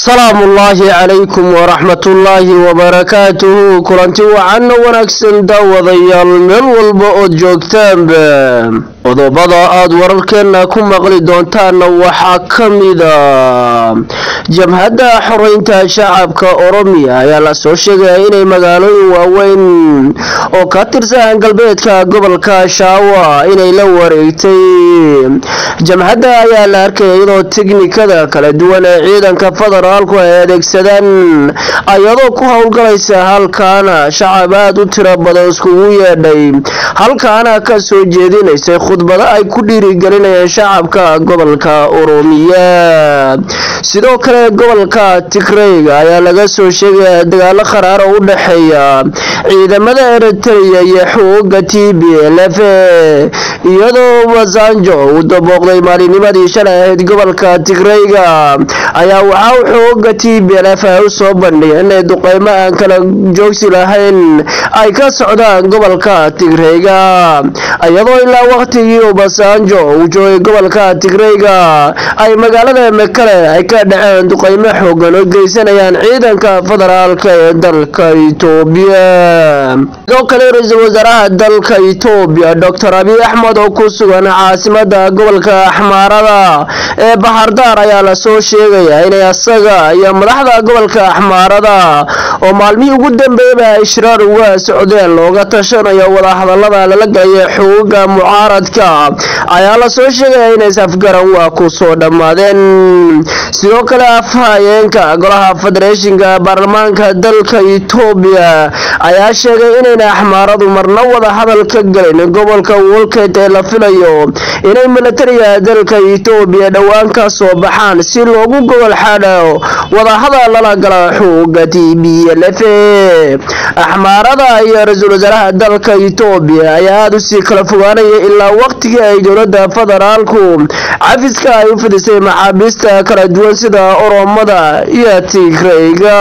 salaamu ullaahi calaykum waraxmatullaahi wabarakaatuhu kulanti wacanna wanaagsan daawadayaal meel walba ood joogtaanba qodobada aada wararkeenna ku maqli doontaanna waxaa ka mida jabhadda xoreynta shacabka oromiya ayaa lasoo sheegaya inay magaalooyin waaweyn oo ka tirsan galbeedka gobolka shaawa inay la wareegtay jabhadda ayaa la arkaya iyadoo tiknikada kala duwan ee ciidanka federaalku ay adeegsadaan iyadoo ku howlgalaysa halkaana shacab aada u tiro badan iskugu yeedhay halkaana ka soo jeedinaysay khudbado ay ku dhiirigelinayeen shacabka gobolka oromiya sidoo kale gobolka tigreyga ayaa laga soo sheegaya dagaalo qaraar oo u dhexeeya ciidamada eritrea iyo xuuga t b l f iyadoo wasanjo uu dabooqday maalinimadii shalay ahayd gobolka tigreyga ayaa waxaa u xuuga t b l f ay u soo bandhigeen inay duqeymo aan kala joogsi lahayn ay ka socdaan gobolka tigreyga iyadoo ilaa waqtigii ubasanjo uu joogay gobolka tigreyga ay magaalada mekale ay ka dhaceen duqeymo xoogan oo geysanayaan ciidanka federaalka ee dalka itoobiya sidoo kale ra-iisul wasaaraha dalka itoobiya doctor abiy axmed oo ku sugan caasimada gobolka axmaarada ee bahardaar ayaa lasoo sheegaya inay asaga iyo madaxda gobolka axmaarada oo maalmihii ugu dambeeyaba ay shiraar uga socdeen looga tashanayo wadahadalada lala galayo xuguga mucaaradka ayaa lasoo sheegaya inays afgaran waa ku soo dhammaadeen sidoo kale afhayeenka golaha federeeshinka baarlamaanka dalka itoobiya ayaa sheegay inayna axmaaradu marna wada hadal ka gelin gobolka wolket ee la filayo inay milatariga dalka itoobiya dhowaan ka soo baxaan si loogu gobol xaadho wadahadal lala gala xuuga t b l f axmaarada iyo ra-iisul wasaaraha dalka itoobiya ayaa aada usii kala fogaanaya ilaa waqtigii ay dowlada federaalku cafiska ay u fidisay maxaabiista kala duwan sida oromada iyo tigreyga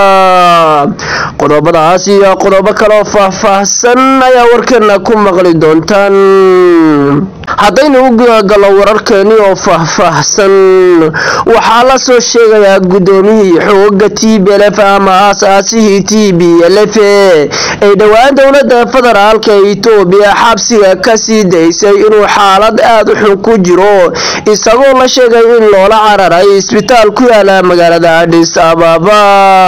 qodobadaas iyo qodobo kaleo faahfaahsan ayaa warkeena ku maqli doontaan haddaynu u gudagallo wararkeeni oo faahfaahsan waxaa la soo sheegayaa guddoomiyihii xooga t b l f ama aas-aasihii t b l f ay dhowaan dowlada federaalka itoobiya xabsiga kasii daysay inuu xaalad aada u xun ku jiro isagoo la sheegay in loola cararay isbitaal ku yaala magaalada adhis ababa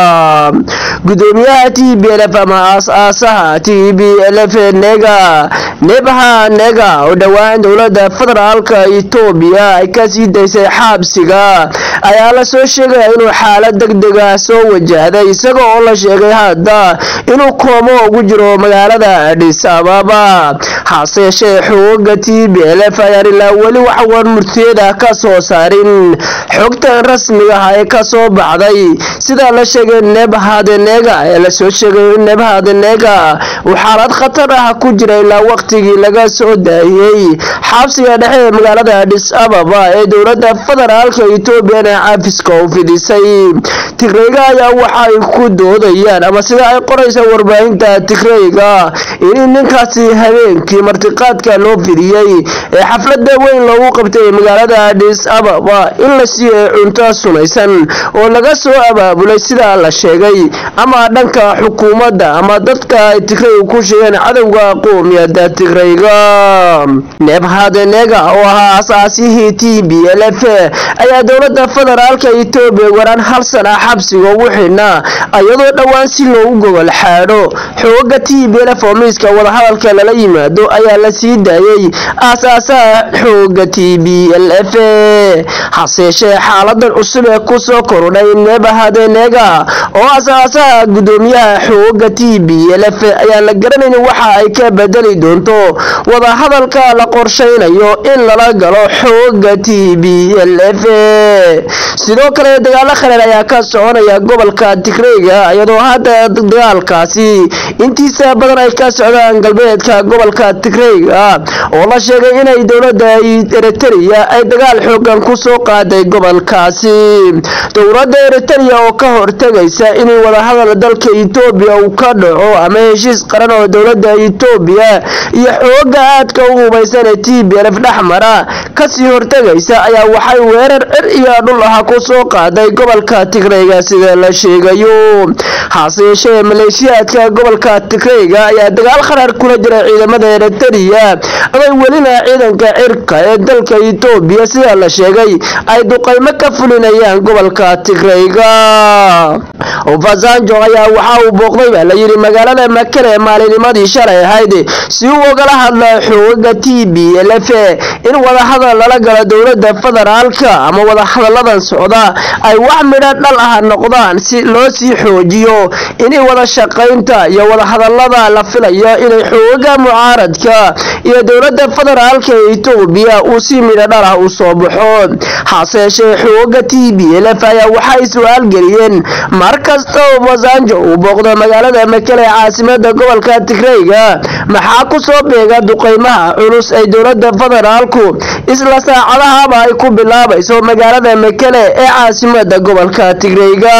gudoomiyaha t b l f ama aas-aasaha t b l f nega nebha nega oo dhowaan dowlada federaalka itoobiya ay kasii daysay xabsiga ayaa lasoo sheegaya inuu xaalad deg dega soo wajahday isaga oo la sheegay hadda inuu koomo ugu jiro magaalada adhis ababa hase yeeshee xuguga t b l f ayaan ilaa weli wax war murtiyada ka soo saarin xogtan rasmiga ah ee kasoo baxday sidaa la sheegay nebhadenega ee lasoo sheegay in nebhadenega uu xaalad khatar ah ku jira ilaa waqtigii laga soo daayey xabsiga dhexe ee magaalada adhis ababa ee dowlada federaalka etoobiyana cafiska u fidisay tigreyga ayaa waxaay ku doodayaan ama sida ay qoraysa warbaahinta tigreyga in ninkaasi habeenkii martiqaadka loo fidiyey ee xaflada weyn loogu qabtay magaalada adhis ababa in la siiyey cunto sunaysan oo laga soo abaabulay sidaa la sheegay ama dhanka xukuumadda ama dadka ay tigreyga ku sheegeen cadowga qoomiyada tigreyga nebhadenega oo ahaa asaasihii t b l f ayaa dowlada federaalka etoobiya waraan hal sana xabsiga ugu xidhnaa iyadoo dhowaan si loogu gogol xaadho xooga t b l f oo miiska wadahadalka lala yimaado ayaa la sii daayey aasaasaha xooga t b l f hase yeeshee xaaladan cusub ee kusoo korudhay nebhadenega oo asaasaha gudoomiyaha xooga t b l f ayaan la garanayn waxa ay ka bedeli doonto wadahadalka la qorshaynayo in lala galo xooga t b l f sidoo kale dagaalo khareer ayaa ka soconaya gobolka tigreyga iyadoo hadda dagaalkaasi intiisa badan ay ka socdaan galbeedka gobolka tigreyga oo la sheegay inay dowladda eritrea ay dagaal xoogan kusoo qaaday gobolkaasi dowladda eritrea oo ka hortegaysa inay wadahadal dalka etoobiya uu ka dhaco ama heshiis qaran oo dowladda etoobiya iyo xooga aadka u hubaysan ee t b lf dhexmara kasii hortegaysa ayaa waxay weerar cir iyo dhul ah kusoo qaaday gobolka tigreyga sida la sheegayo hase yeeshee maleeshiyaadka gobolka tigreyga ayaa dagaal kharaar kula jira ciidamada eritrea aday welina ciidanka cirka ee dalka etoobiya sida la sheegay ay duqaymo ka fulinayaan gobolka tigreyga fasanjo ayaa waxa uu booqday baa layidhi magaalada makale maalinimadii shalay ahayd si uu ogala hadla xooga t b lf in wadahadal lala galo dowlada federaalka ama wadahadaladan socda ay wax midho dhal ah noqdaan si loo sii xoojiyo inay wada shaqaynta iyo wadahadalada la filayo inay xooga mucaaradka iyo dowlada federaalka ee etoobiya uu si midho dhal ah u soo baxo hase yeeshee xooga t b lf ayaa waxay su-aal geliyeen mar kasta oo fasanjo uu booqdo magaalada makele ee caasimada gobolka tigreyga maxaa kusoo beega duqeymaha culus ay dowlada federaalku isla saacadahaba ay ku bilaabayso magaalada makele ee caasimada gobolka tigreyga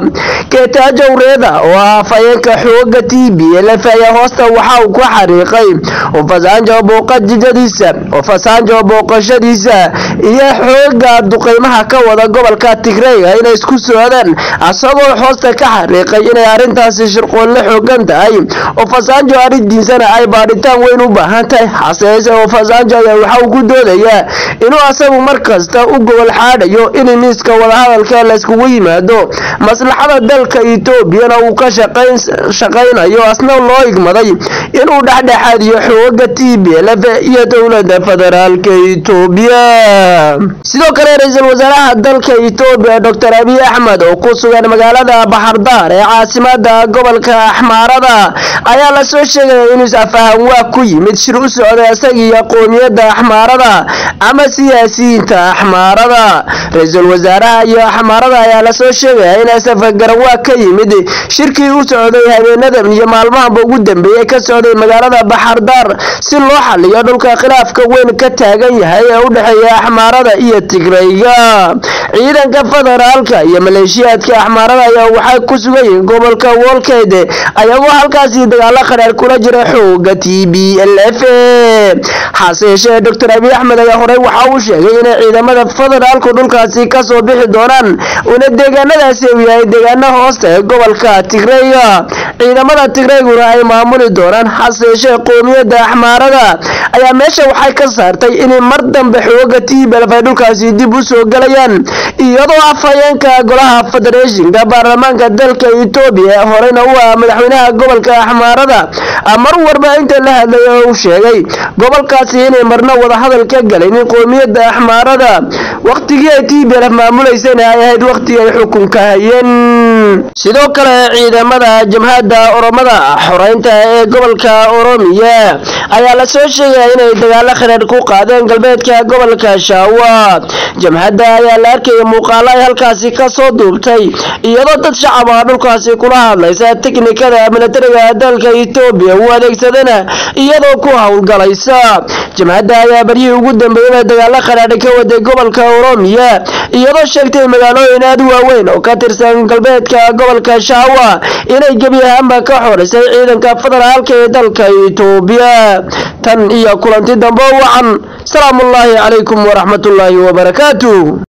geetaajowreeda oo ah afhayeenka xooga t b lf ayaa hoosta waxa uu ku xariiqay oo fasanjo booqajijadiisa oo fasanjo booqashadiisa iyo xooga duqeymaha ka wada gobolka tigreyga inay isku socdaan asagoo hoosta ka xariiqay inay arrintaasi shirqoolle xoogan tahay oo fasanjo arrintiisana ay baadhitaan weyn u baahan tahay haseese oo fasanjo ayaa waxa uu ku doodayaa inuu asagu mar kasta u gobol xaadhayo in miiska wadahadalka layskugu yimaado maslaxada dalka etoobiyana uu ka shaqaynayo asna loo igmaday inuu dhexdhexaadiyo xooga t b lf iyo dowlada federaalka etoobiya sidoo kale ra-iisul wasaaraha dalka etoobiya doctor abiy axmed oo ku sugan magaalada baxardaar ee caasimada gobolka axmaarada ayaa lasoo sheegaya inuu is-afahan waa ku yimid shir u socda isagiiyo qoomiyadda axmaarada ama siyaasiyiinta axmaarada ra-iisul wasaaraha iyo axmaarada ayaa lasoo sheegaya in safagarwaa ka yimid shirkii u socday habeenadan iyo maalmahanba ugu dambeeyey ka socday magaalada baxardaar si loo xaliyo dhulka khilaafka weyn ka taagan yahay ee u dhexeeya axmaarada iyo tigreyga ciidanka federaalka iyo maleeshiyaadka axmaarada ayaa waxay ku sugan yihiin gobolka wolkeyd ayagoo halkaasi dagaalo khadhaar kula jira xooga t b l f hase yeeshee doctor abiy axmed ayaa horey waxa uu sheegay inay ciidamada federaalku dhulkaasi kasoo bixi doonaan una deegaanadaasi uu yahay deegaana hoosta ee gobolka tigreyga ciidamada tigreyguna ay maamuli doonaan hase yeeshee qoomiyadda axmaarada ayaa meesha waxay ka saartay inay mar dambe xooga t b lf ay dhulkaasi dib u soo galayaan iyadoo afhayeenka golaha federeeshinka baarlamaanka dalka etoobiya horeyna u ah madaxweynaha gobolka axmaarada mar warbaahinta la hadlaya oo uu sheegay gobolkaasi inay marna wadahadal ka galaynin qoomiyadda axmaarada waqtigii ay t b lf maamuleysana ay ahayd waqtigii ay xukunka hayeen sidoo kale ciidamada jamhadda oromada xoreynta ee gobolka oromiya ayaa lasoo sheegaya inay dagaalo khadhaadh ku qaadeen galbeedka gobolka shaawa jamhadda ayaa la arkaya muuqaalo ay halkaasi kasoo duubtay iyadoo dad shacab ah dhulkaasi kula hadlaysa tiknikada milatariga dalka etoobiya uu adeegsadana iyadoo ku howlgalaysa jamhadda ayaa baryihii ugu dambeeyaba dagaalo khadhaadh ka waday gobolka oromiya iyadoo sheegtay magaalooyin aad u waaweyn oo ka tirsan galbeedka gobolka shaawa inay gebi ahaanba ka xorisay ciidanka federaalka ee dalka etoobiya tan iyo kulanti dambe wacan salaamullaahi calaykum waraxmatullaahi wabarakaatu